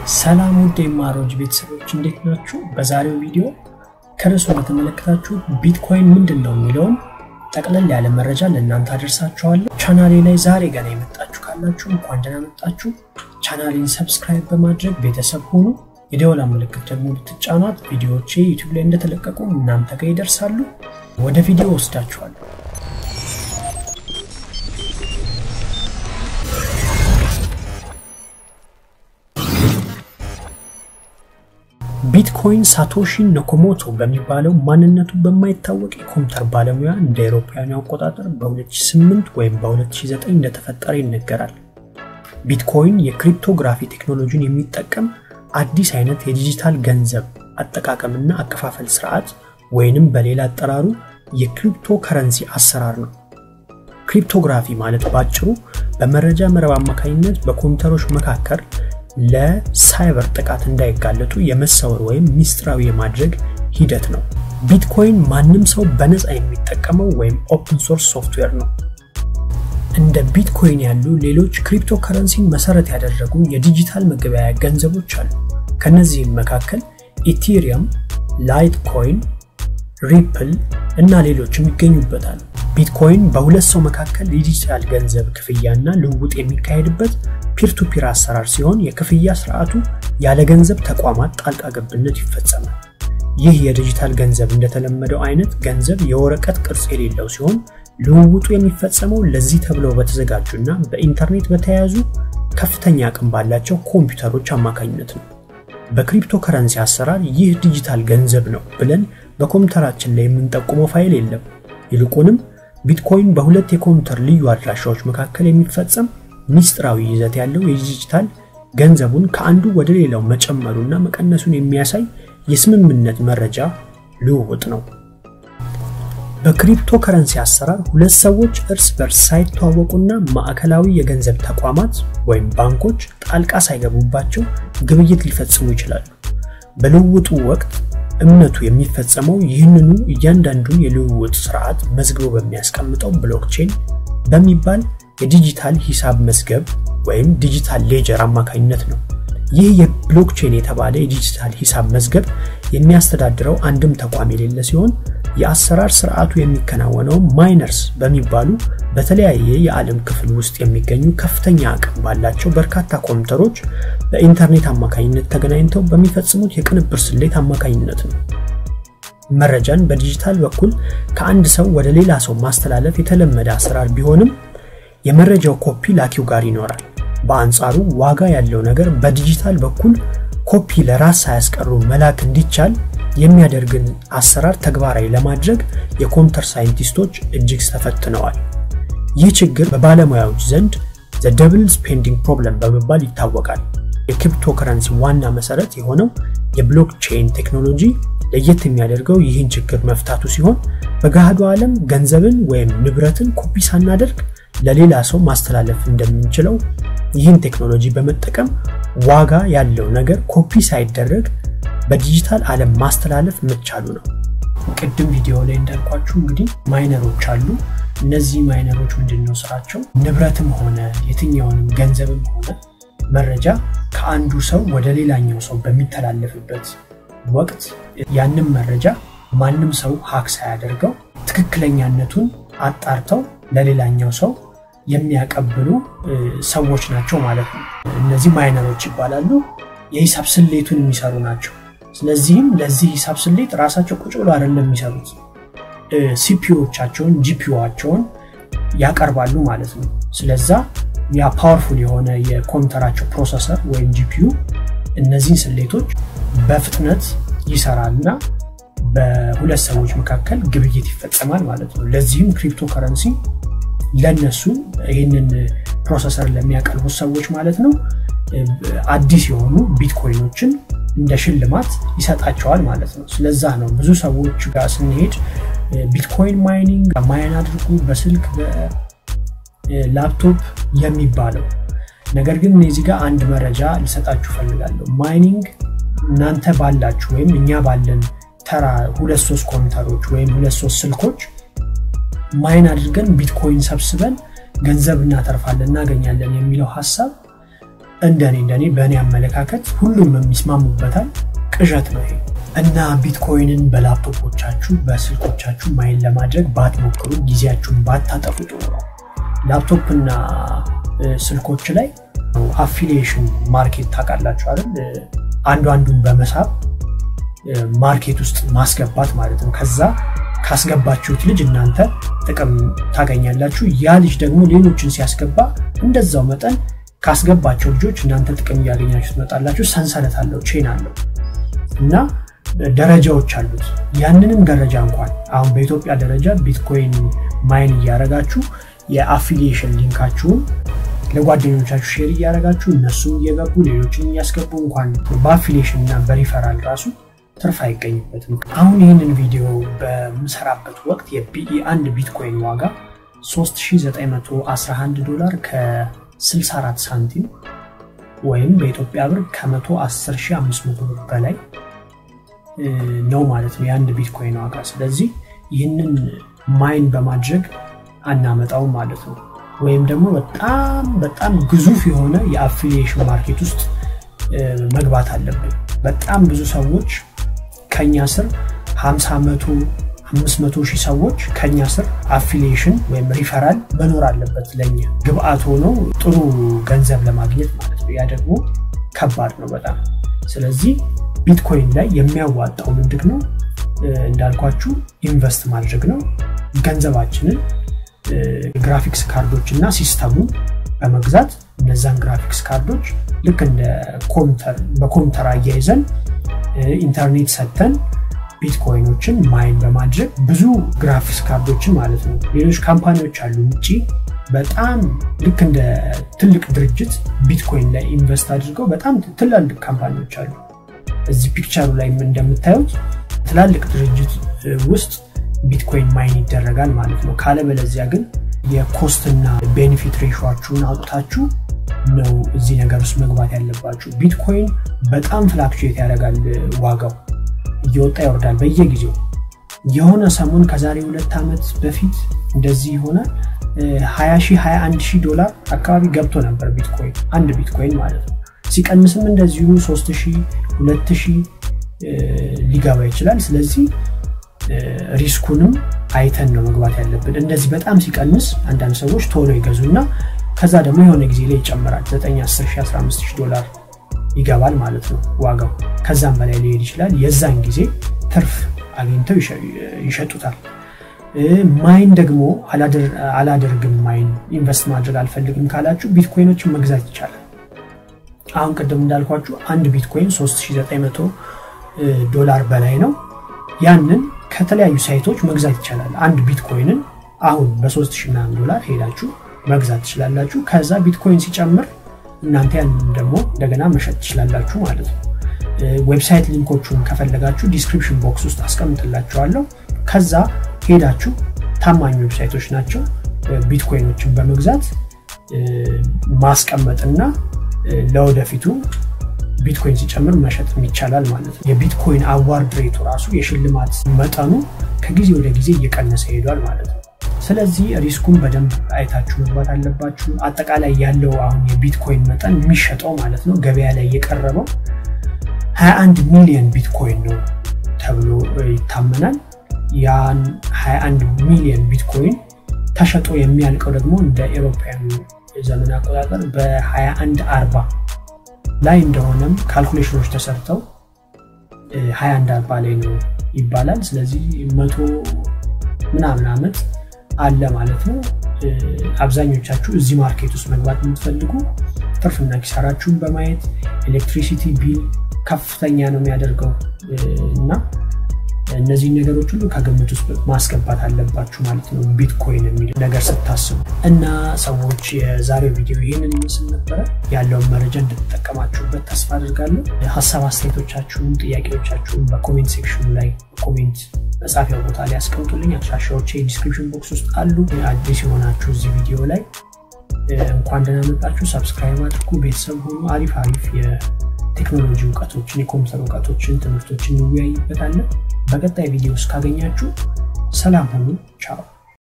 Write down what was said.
ሰላም ውድ የማሮጅ ቤተሰቦች እንዴት ናችሁ? በዛሬው ቪዲዮ ከርዕሱ እንደተመለከታችሁ ቢትኮይን ምንድን ነው የሚለውን ጠቅለል ያለ መረጃ ለእናንተ አደርሳችኋለሁ። ቻናሌ ላይ ዛሬ ገና የመጣችሁ ካላችሁ እንኳን ደህና መጣችሁ። ቻናሌን ሰብስክራይብ በማድረግ ቤተሰብ ሁኑ። የደወላ ምልክት ደግሞ ብትጫኗት ቪዲዮዎቼ ዩቲዩብ ላይ እንደተለቀቁ እናንተ ጋር ይደርሳሉ። ወደ ቪዲዮ ወስዳችኋለሁ። ቢትኮይን ሳቶሺ ነኮሞቶ በሚባለው ማንነቱ በማይታወቅ የኮምፒውተር ባለሙያ እንደ አውሮፓውያኑ አቆጣጠር በ2008 ወይም በ2009 እንደተፈጠረ ይነገራል። ቢትኮይን የክሪፕቶግራፊ ቴክኖሎጂን የሚጠቀም አዲስ አይነት የዲጂታል ገንዘብ አጠቃቀምና አከፋፈል ስርዓት ወይንም በሌላ አጠራሩ የክሪፕቶ ከረንሲ አሰራር ነው። ክሪፕቶግራፊ ማለት ባጭሩ በመረጃ መረብ አማካኝነት በኮምፒውተሮች መካከል ለሳይበር ጥቃት እንዳይጋለጡ የመሰወር ወይም ሚስጥራዊ የማድረግ ሂደት ነው። ቢትኮይን ማንም ሰው በነፃ የሚጠቀመው ወይም ኦፕን ሶርስ ሶፍትዌር ነው። እንደ ቢትኮይን ያሉ ሌሎች ክሪፕቶ ከረንሲን መሰረት ያደረጉ የዲጂታል መገበያያ ገንዘቦች አሉ። ከነዚህም መካከል ኢቴሪየም፣ ላይት ኮይን፣ ሪፕል እና ሌሎችም ይገኙበታል። ቢትኮይን በሁለት ሰው መካከል የዲጂታል ገንዘብ ክፍያና ልውውጥ የሚካሄድበት ፒር ቱ ፒር አሰራር ሲሆን የክፍያ ስርዓቱ ያለ ገንዘብ ተቋማት ጣልቃ ገብነት ይፈጸማል። ይህ የዲጂታል ገንዘብ እንደተለመደው አይነት ገንዘብ የወረቀት ቅርጽ የሌለው ሲሆን ልውውጡ የሚፈጸመው ለዚህ ተብለው በተዘጋጁና በኢንተርኔት በተያያዙ ከፍተኛ አቅም ባላቸው ኮምፒውተሮች አማካኝነት ነው። በክሪፕቶ ከረንሲ አሰራር ይህ ዲጂታል ገንዘብ ነው ብለን በኮምፒውተራችን ላይ የምንጠቁመው ፋይል የለም። ይልቁንም ቢትኮይን በሁለት የኮምፒውተር ልዩ አድራሻዎች መካከል የሚፈጸም ሚስጥራዊ ይዘት ያለው የዲጂታል ገንዘቡን ከአንዱ ወደ ሌላው መጨመሩና መቀነሱን የሚያሳይ የስምምነት መረጃ ልውውጥ ነው። በክሪፕቶ ከረንሲ አሰራር ሁለት ሰዎች እርስ በርስ ሳይተዋወቁና ማዕከላዊ የገንዘብ ተቋማት ወይም ባንኮች ጣልቃ ሳይገቡባቸው ግብይት ሊፈጽሙ ይችላሉ። በልውውጡ ወቅት እምነቱ የሚፈጸመው ይህንኑ እያንዳንዱን የልውውጥ ስርዓት መዝግቦ በሚያስቀምጠው ብሎክቼን በሚባል የዲጂታል ሂሳብ መዝገብ ወይም ዲጂታል ሌጀር አማካኝነት ነው። ይህ የብሎክቼን የተባለ የዲጂታል ሂሳብ መዝገብ የሚያስተዳድረው አንድም ተቋም የሌለ ሲሆን የአሰራር ስርዓቱ የሚከናወነው ማይነርስ በሚባሉ በተለያየ የዓለም ክፍል ውስጥ የሚገኙ ከፍተኛ አቅም ባላቸው በርካታ ኮምፒውተሮች በኢንተርኔት አማካኝነት ተገናኝተው በሚፈጽሙት የቅንብር ስሌት አማካኝነት ነው። መረጃን በዲጂታል በኩል ከአንድ ሰው ወደ ሌላ ሰው ማስተላለፍ የተለመደ አሰራር ቢሆንም የመረጃው ኮፒ ላኪው ጋር ይኖራል። በአንጻሩ ዋጋ ያለው ነገር በዲጂታል በኩል ኮፒ ለራስ ሳያስቀሩ መላክ እንዲቻል የሚያደርግን አሰራር ተግባራዊ ለማድረግ የኮምፒውተር ሳይንቲስቶች እጅግ ተፈትነዋል። ይህ ችግር በባለሙያዎች ዘንድ ዘ ደብል ስፔንዲንግ ፕሮብለም በመባል ይታወቃል። የክሪፕቶ ከረንሲ ዋና መሰረት የሆነው የብሎክቼን ቴክኖሎጂ ለየት የሚያደርገው ይህን ችግር መፍታቱ ሲሆን በገሃዱ ዓለም ገንዘብን ወይም ንብረትን ኮፒ ሳናደርግ ለሌላ ሰው ማስተላለፍ እንደምንችለው ይህን ቴክኖሎጂ በመጠቀም ዋጋ ያለው ነገር ኮፒ ሳይደረግ በዲጂታል ዓለም ማስተላለፍ መቻሉ ነው። ቅድም ቪዲዮ ላይ እንዳልኳችሁ እንግዲህ ማይነሮች አሉ። እነዚህ ማይነሮች ምንድን ነው ስራቸው? ንብረትም ሆነ የትኛውንም ገንዘብም ሆነ መረጃ ከአንዱ ሰው ወደ ሌላኛው ሰው በሚተላለፍበት ወቅት ያንም መረጃ ማንም ሰው ሀክ ሳያደርገው ትክክለኛነቱን አጣርተው ለሌላኛው ሰው የሚያቀብሉ ሰዎች ናቸው ማለት ነው። እነዚህ ማይነሮች ይባላሉ። የሂሳብ ስሌቱን የሚሰሩ ናቸው። ስለዚህም ለዚህ ሂሳብ ስሌት ራሳቸው ቁጭ ብሎ አይደለም የሚሰሩት፣ ሲፒዎቻቸውን ጂፒዎቻቸውን ያቀርባሉ ማለት ነው። ስለዛ ያ ፓወርፉል የሆነ የኮምፒውተራቸው ፕሮሰሰር ወይም ጂፒዩ እነዚህን ስሌቶች በፍጥነት ይሰራልና በሁለት ሰዎች መካከል ግብይት ይፈጸማል ማለት ነው። ለዚህም ክሪፕቶ ከረንሲ ለነሱ ይህንን ፕሮሰሰር ለሚያቀርቡት ሰዎች ማለት ነው አዲስ የሆኑ ቢትኮይኖችን እንደ ሽልማት ይሰጣቸዋል ማለት ነው። ስለዛ ነው ብዙ ሰዎች ጋር ስንሄድ ቢትኮይን ማይኒንግ ማይን አድርጉ በስልክ በላፕቶፕ የሚባለው ነገር ግን እዚህ ጋር አንድ መረጃ ልሰጣችሁ ፈልጋለሁ። ማይኒንግ እናንተ ባላችሁ ወይም እኛ ባለን ተራ ሁለት ሶስት ኮምፒውተሮች ወይም ሁለት ሶስት ስልኮች ማይን አድርገን ቢትኮይን ሰብስበን ገንዘብ እናተርፋለን እናገኛለን የሚለው ሀሳብ እንደኔ እንደኔ በእኔ አመለካከት ሁሉም የሚስማሙበታል ቅዠት ነው ይሄ እና ቢትኮይንን በላፕቶፖቻችሁ በስልኮቻችሁ ማይን ለማድረግ ባትሞክሩ ጊዜያችሁን ባታጠፉ ጥሩ ነው ላፕቶፕ እና ስልኮች ላይ አፊሊዬሽን ማርኬት ታውቃላችሁ አይደል አንዱ አንዱን በመሳብ ማርኬት ውስጥ ማስገባት ማለት ነው ከዛ ካስገባችሁት ልጅ እናንተ ጥቅም ታገኛላችሁ ያ ልጅ ደግሞ ሌሎችን ሲያስገባ እንደዛው መጠን ካስገባቸው ልጆች እናንተ ጥቅም እያገኛችሁ ትመጣላችሁ ሰንሰለት አለው ቼን አለው እና ደረጃዎች አሉት ያንንም ደረጃ እንኳን አሁን በኢትዮጵያ ደረጃ ቢትኮይን ማይን እያረጋችሁ የአፊሊዬሽን ሊንካችሁን ለጓደኞቻችሁ ሼር እያደረጋችሁ እነሱም እየገቡ ሌሎችን እያስገቡ እንኳን በአፊሊዬሽን እና በሪፈራል ራሱ ትርፍ አይገኝበትም አሁን ይህንን ቪዲዮ በምሰራበት ወቅት የቢኢ አንድ ቢትኮይን ዋጋ 3911 ዶላር ከ64 ሳንቲም ወይም በኢትዮጵያ ብር ከ110500 ብር በላይ ነው ማለት ነው የአንድ ቢትኮይን ዋጋ ስለዚህ ይህንን ማይን በማድረግ አናመጣውም ማለት ነው ወይም ደግሞ በጣም በጣም ግዙፍ የሆነ የአፊሊዬሽን ማርኬት ውስጥ መግባት አለብን በጣም ብዙ ሰዎች ከኛ ስር 50 መቶ 500 ሺህ ሰዎች ከኛ ስር አፊሊዬሽን ወይም ሪፈራል መኖር አለበት ለኛ ግብአት ሆኖ ጥሩ ገንዘብ ለማግኘት ማለት ነው ያ ደግሞ ከባድ ነው በጣም ስለዚህ ቢትኮይን ላይ የሚያዋጣው ምንድን ነው እንዳልኳችሁ ኢንቨስት ማድረግ ነው ገንዘባችንን ግራፊክስ ካርዶች እና ሲስተሙ በመግዛት እነዛን ግራፊክስ ካርዶች ልክ እንደ ኮምተር በኮምተር አያይዘን ኢንተርኔት ሰተን ቢትኮይኖችን ማይን በማድረግ ብዙ ግራፊክስ ካርዶችን ማለት ነው ሌሎች ካምፓኒዎች አሉ ውጭ በጣም ልክ እንደ ትልቅ ድርጅት ቢትኮይን ላይ ኢንቨስት አድርገው በጣም ትላልቅ ካምፓኒዎች አሉ እዚህ ፒክቸሩ ላይ እንደምታዩት ትላልቅ ድርጅት ውስጥ ቢትኮይን ማይን ይደረጋል ማለት ነው ካለበለዚያ ግን የኮስትና ቤኔፊት ሬሾችሁን አውጥታችሁ ነው እዚህ ነገር ውስጥ መግባት ያለባችሁ ቢትኮይን በጣም ፍላክቹዌት ያደርጋል ዋጋው እየወጣ ይወርዳል በየጊዜው የሆነ ሰሞን ከዛሬ ሁለት ዓመት በፊት እንደዚህ የሆነ 20 ሺህ 21 ሺህ ዶላር አካባቢ ገብቶ ነበር ቢትኮይን አንድ ቢትኮይን ማለት ነው ሲቀንስም እንደዚሁ 3 ሺህ 2 ሺህ ሊገባ ይችላል ስለዚህ ሪስኩንም አይተን ነው መግባት ያለብን እንደዚህ በጣም ሲቀንስ አንዳንድ ሰዎች ቶሎ ይገዙና ከዛ ደግሞ የሆነ ጊዜ ላይ ይጨምራል 9 10 15 ዶላር ይገባል ማለት ነው ዋጋው ከዛም በላይ ሊሄድ ይችላል የዛን ጊዜ ትርፍ አግኝተው ይሸጡታል ማይን ደግሞ አላደርግም ማይን ኢንቨስት ማድረግ አልፈልግም ካላችሁ ቢትኮይኖችን መግዛት ይቻላል አሁን ቅድም እንዳልኳችሁ አንድ ቢትኮይን 3900 ዶላር በላይ ነው ያንን ከተለያዩ ሳይቶች መግዛት ይቻላል አንድ ቢትኮይንን አሁን በ3000 ዶላር ሄዳችሁ መግዛት ትችላላችሁ ከዛ ቢትኮይን ሲጨምር እናንተ ያንን ደግሞ እንደገና መሸጥ ትችላላችሁ ማለት ነው ዌብሳይት ሊንኮቹን ከፈለጋችሁ ዲስክሪፕሽን ቦክስ ውስጥ አስቀምጥላችኋለሁ ከዛ ሄዳችሁ ታማኝ ዌብሳይቶች ናቸው ቢትኮይኖችን በመግዛት ማስቀመጥና ለወደፊቱ ቢትኮይን ሲጨምር መሸጥ ይቻላል ማለት ነው የቢትኮይን አዋርድ ሬቱ ራሱ የሽልማት መጠኑ ከጊዜ ወደ ጊዜ እየቀነሰ ሄዷል ማለት ነው ስለዚህ ሪስኩን በደንብ አይታችሁ መግባት አለባችሁ አጠቃላይ ያለው አሁን የቢትኮይን መጠን የሚሸጠው ማለት ነው ገበያ ላይ የቀረበው 21 ሚሊዮን ቢትኮይን ነው ተብሎ ይታመናል ያን 21 ሚሊዮን ቢትኮይን ተሸጦ የሚያልቀው ደግሞ እንደ ኤሮፓያኑ የዘመን አቆጣጠር በ21 አርባ ላይ እንደሆነም ካልኩሌሽኖች ተሰርተው 21 አርባ ላይ ነው ይባላል ስለዚህ መቶ ምናምን ዓመት አለ ማለት ነው አብዛኞቻችሁ እዚህ ማርኬት ውስጥ መግባት የምትፈልጉ ትርፍና ኪሳራችሁን በማየት ኤሌክትሪሲቲ ቢል ከፍተኛ ነው የሚያደርገው እና እነዚህ ነገሮች ሁሉ ከግምት ውስጥ ማስገባት አለባችሁ ማለት ነው ቢትኮይን የሚል ነገር ስታስቡ እና ሰዎች የዛሬው ቪዲዮ ይህንን ይመስል ነበረ ያለውን መረጃ እንድትጠቀማችሁበት ተስፋ አድርጋለሁ ሀሳብ አስተያየቶቻችሁን ጥያቄዎቻችሁን በኮሜንት ሴክሽኑ ላይ ኮሜንት መጻፊያ ቦታ ላይ ያስቀምጡልኝ አድራሻዎች ዲስክሪፕሽን ቦክስ ውስጥ አሉ አዲስ የሆናችሁ እዚህ ቪዲዮ ላይ እንኳን ደህና መጣችሁ ሰብስክራይብ አድርጉ ቤተሰብ ሆኑ አሪፍ አሪፍ የቴክኖሎጂ እውቀቶችን የኮምፒውተር እውቀቶችን ትምህርቶችን እንወያይበታለን በቀጣይ ቪዲዮ ውስጥ ካገኛችሁ ሰላም ሁኑ ቻው